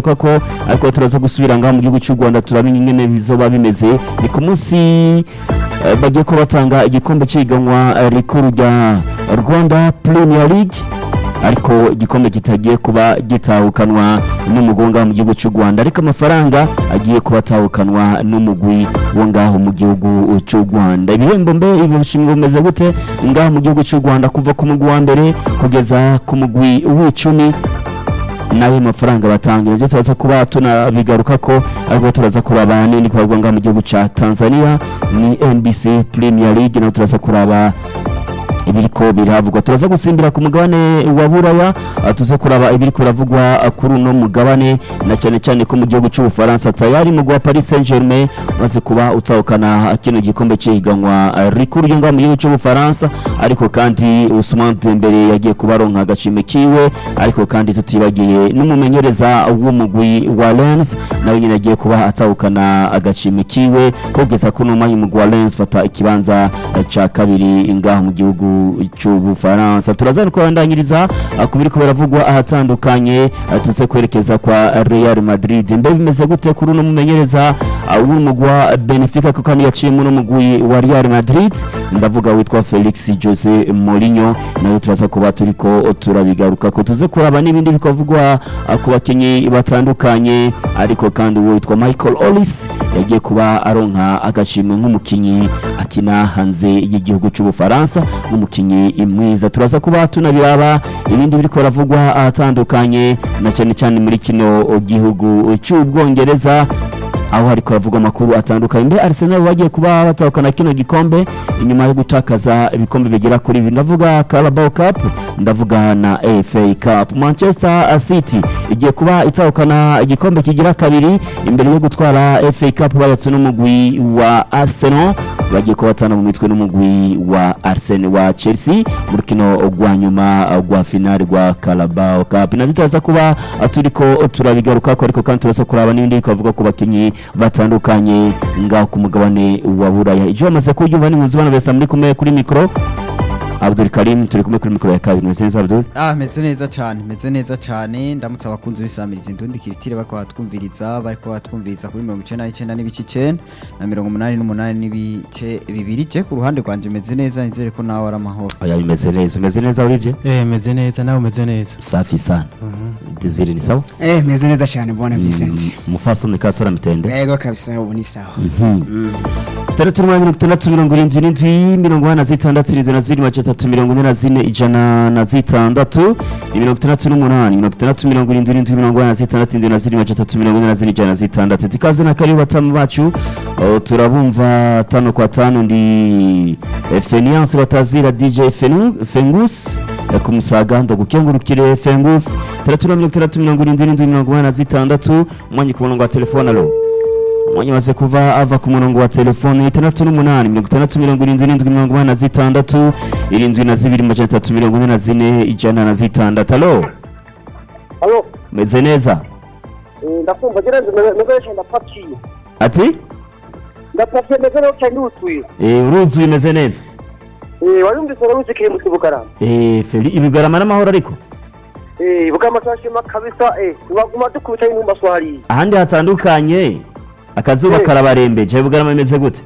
turabigaruka ko ariko turaza gusubira ngaha mu gihugu cy'u Rwanda turamenya ingene bizoba bimeze ni ku munsi eh, bagiye ko batanga igikombe cy'ihiganwa eh, rikuru rya Rwanda Premier League ariko igikombe kitagiye kuba gitahukanwa n'umugwi ngaho mu gihugu cy'u Rwanda ariko amafaranga agiye kuba atahukanwa n'umugwi wo ngaho mu gihugu cy'u Rwanda ibihembo mbe ibi bishimwe bimeze gute ngaho mu gihugu cy'u Rwanda kuva ku mugwi wa mbere kugeza ku mugwi w'icumi nayo mafaranga batanga nibyo turaza kuba tunabigaruka ko ariko turaza kuraba nini kubarwa ngaho mu gihugu cya Tanzania ni NBC Premier League naho turaza kuraba ibiriko biravugwa turaza gusimbira ku mugabane wa buraya ah, tuze kuraba ibiriko biravugwa ah, kuri uno mugabane na cyane cyane ko mu gihugu cy'ubufaransa tayari mu gwa Paris Saint-Germain maze kuba utahukana kino gikombe cy'ihiganwa ah, rikuru ryo ngaho mu gihugu cy'ubufaransa ariko kandi Ousmane Dembele yagiye kuba aronka agashimwe kiwe ariko kandi tutibagiye n'umumenyereza w'umugwi wa Lens nawe nyine agiye kuba atahukana agashimwe kiwe kugeza kuno mwanya umugwi wa Lens fata ikibanza ah, ca kabiri ngaho mu gihugu cy'ubufaransa turaza no kubandanyiriza ah, ku biriko biravugwa ahatandukanye ah, tuze kwerekeza kwa Real Madrid mbe bimeze gute kuri uno mumenyereza ah, w'umugwi wa Benfica kuko kandi yaciye muri umugwi wa Real Madrid ndavuga witwa Felix Jose Mourinho nayo turaza kuba turiko turabigaruka ko tuze kuraba n'ibindi bikavugwa ah, ku bakinyi batandukanye ariko kandi uwo witwa Michael Ollis yagiye kuba aronka agashimwe nk'umukinyi akina hanze y'igihugu cy'ubufaransa nk'umukinyi mwiza turaza kuba tunabiraba ibindi biriko biravugwa ahatandukanye na cyane cyane muri kino gihugu cy'ubwongereza aho hariko haravugwa amakuru atandukanye mbe Arsenal bagiye kuba batahukana kino gikombe inyuma yo gutakaza ibikombe bigera kuri bibiri ndavuga Carabao Cup ndavuga na FA Cup Manchester City igiye kuba itahukana igikombe kigira kabiri imbere yo gutwara FA Cup bayatse n'umugwi wa Arsenal bagiye kuba batana mu mitwe n'umugwi wa Arsenal wa Chelsea mu rukino rwa nyuma rwa finale rwa Carabao Cup nabyo turaza kuba turiko turabigaruka ko ariko kandi turaza kuraba n'ibindi bikavuga ku bakinyi batandukanye ngaho ku mugabane wa Buraya ijyo bamaze kubyumva n'inkunzi bana besa muri kumwe kuri mikro Abdul Karim turi kumwe kuri mikro ya kabiri mwese neza Abdul Ah, meze neza cyane meze neza cyane ndamutse abakunzi b'isamiriza indundi kiritire bariko baratwumviriza bariko baratwumviriza kuri mirongo icenda n'icenda n'ibice icenda na mirongo umunani n'umunani n'ibice bibiri je ku ruhande rwanje meze neza nizere ko nawe ari amahoro oya bimeze neza umeze neza urivye Eh, meze neza nawe umeze neza safi sana Desire ni sawa Eh, meze neza cyane bwana Vincent. umufasoni katora mitende Yego kabisa ubu ni sawa. itandatu n'umunani mirongo itandatu mirongo irindwi n'indwi mirongo ine na zitandatu irindwi na zirindwi magana atatu mirongo ine na zine ijana na zitandatu ni mirongo itandatu n'umunani mirongo itandatu mirongo irindwi n'indwi mirongo ine na zitandatu irindwi na zirindwi magana atatu mirongo ine na zine ijana na zitandatu tikaze na karibu batamu bacu oh, turabumva tano kwa tano ndi eh, Feniance batazira DJ Fenu- Fengus eh, ku Musaga ndagukengurukire Fengus itandatu na mirongo itandatu mirongo irindwi n'indwi mirongo ine na zitandatu umwanya ku murongo wa telefone alo umwanya maze kuva ava ku murongo wa telefone itandatu n'umunani mirongo itandatu mirongo irindwi n'indwi mirongo ine na zitandatu irindwi na zibiri majana atatu mirongo ine na zine ijana na zitandatu alo Halo, meze neza eh, ndakumva gereza mezeresha ndapakiye. ati Ndapakiye mezeresha ndutuye. Eh, uruzuye umeze neza Eh, wayumvise uruzi kiri mu kibugarama. Eh, feri ibigarama n'amahoro ariko Eh, bugama sashima kabisa eh, waguma dukubita intumba swahili. ahandi hatandukanye akazuba Eh. karabarembeje ibigarama bimeze gute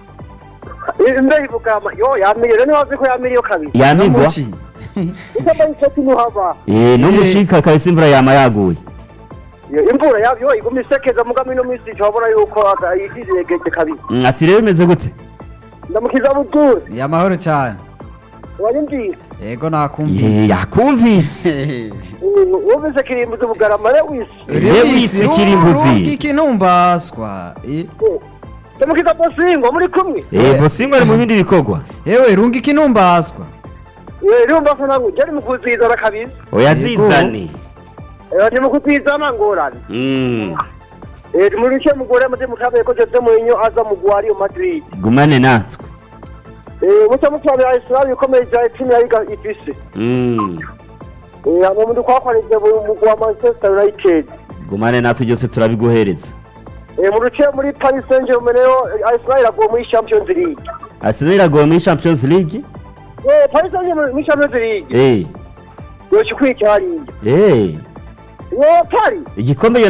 Eh, Mbe bugama yo yamiriye rero wazi ko yamiriye kabisa. yanigwa Muci. Ikamba inseti nuhaba. Eh, n'umushika kabisa imvura yama yaguye Eh, Imvura yavyo iguma isekeza mugami no misi cyabona yuko yizigeje kabisa. Mm, ati rero bimeze gute Ndamukiza budure. Ni amahoro cyane Wanyumvise. yego nakumvise Eh, yakumvise Eh, Wumvise kiri mu kibugarama rero wisi. Lewis Kirimbuzi. ikinumbaswa Eh, Ndamukiza bosingo muri kumwe. Eh, bosingo ari mu bindi bikorwa yewe runga ikinumbaswa Eh, rumba sana ngo jari mu kuzizana kabisa. oya Yego. zizane Eh, ndi mu kuzizana ngorane. Mm, Eh, muri cyo mugore muze mukabe ko Jose Mourinho aza mu Guari Madrid. gumane natwe Eh, mucyo mutwabe Arsenal ikomeye ja timu ya Liga ifise. Mm, Eh, hama mundu kwakwanije mu mugwa wa Manchester United. gumane natwe byose turabiguhereza Eh, mu ruce muri Paris Saint-Germain rero eh, Arsenal iraguye muri Champions League. arsenal iragoye muri champions league Eh, Paris Saint-Germain muri Champions League. Eh, Yoshikwiye cyariye. eh, Yo Paris. igikombe